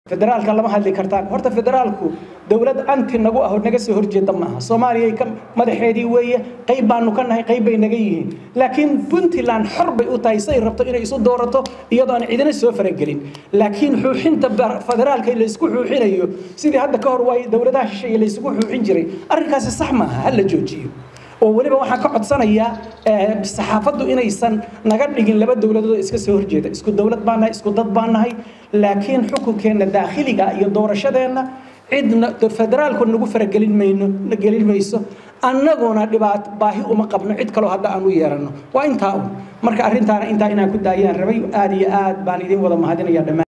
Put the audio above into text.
federaalka lama hadli kartaan horta federaalku dowlad anti nagu ah oo naga soo horjeeda maaha soomaaliya ka madaxeedii weeye qayb baanu ka nahay qayb bay naga yihiin laakiin puntland xor bay u tahay say rabto inay isu doorato iyadoo aan cidina soo faragelin laakiin xuuxinta federaalka laysku xuuxinayo sidii hadda ka hor waay dowladaha shisheeye laysugu xuuxin jiray arrinkaasi sax maaha ha la joojiyo oo weliba waxaan ka codsanayaa saxaafaddu inaysan naga dhigin laba dowladood oo iska soo horjeeda isku dowlad baan nahay isku dad baan nahay laakiin xukunkeenna daakhiliga iyo doorashadeenna cidna federaalku nagu faragelin mayno gelin mayso annaguna dhibaat baahi uma qabno cid kaloo hadda aan u yeeranno waa intaa un marka arrintaana intaa inaan ku daayaan rabay aad iyo aad baan idin wada mahadinaya dhammaan